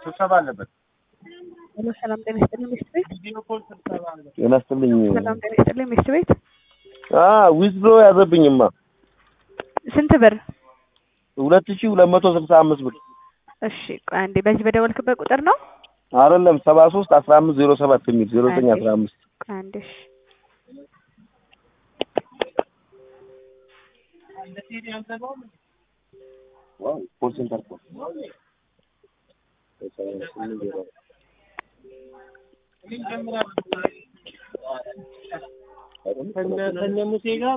ስብሰባ አለበት። ሄሎ ሰላም ጤና ይስጥልኝ ሚስት ቤት። ጤና ይስጥልኝ። ሰላም ጤና ይስጥልኝ ሚስት ቤት። ዊዝድሮ ያዘብኝማ ስንት ብር? ሁለት ሺህ ሁለት መቶ ስልሳ አምስት ብር እሺ ቆይ አንዴ በዚህ በደወልክበት ቁጥር ነው? አይደለም ሰባ ሶስት አስራ አምስት ዜሮ ሰባት የሚል ዜሮ ዘጠኝ አስራ አምስት ቆይ አንዴ እሺ ኮል ሴንተር እኮ ከነ ሙሴ ጋር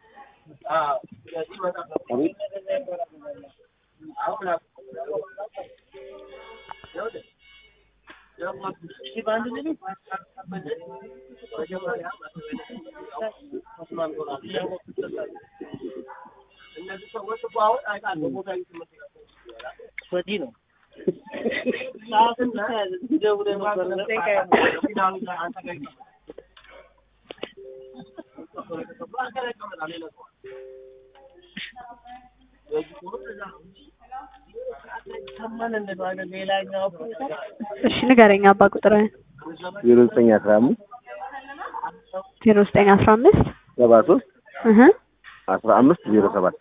ወዲህ ነው እሺ ንገረኝ አባ ቁጥርህን። ዜሮ ዘጠኝ አስራ አምስት ዜሮ ዘጠኝ አስራ አምስት ሰባ ሶስት እህ አስራ አምስት ዜሮ ሰባት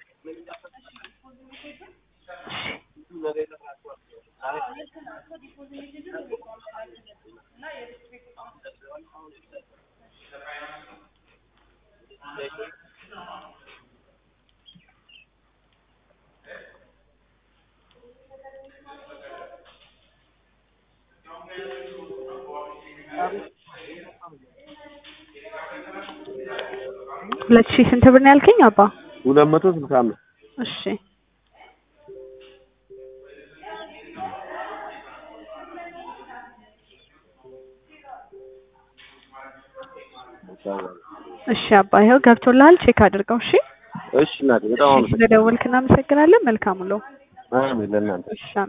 ሁለት ሺህ ስንት ብር ነው ያልከኝ አባ? ሁለት መቶ ስልሳ አምስት እሺ እሺ አባ ይኸው ገብቶልሃል። ቼክ አድርገው። እሺ እሺ እናቴ በጣም እሺ አመሰግናለሁ። ስለደወልክ እናመሰግናለን። መልካም ውሎ። አሜን ለእናንተ እሺ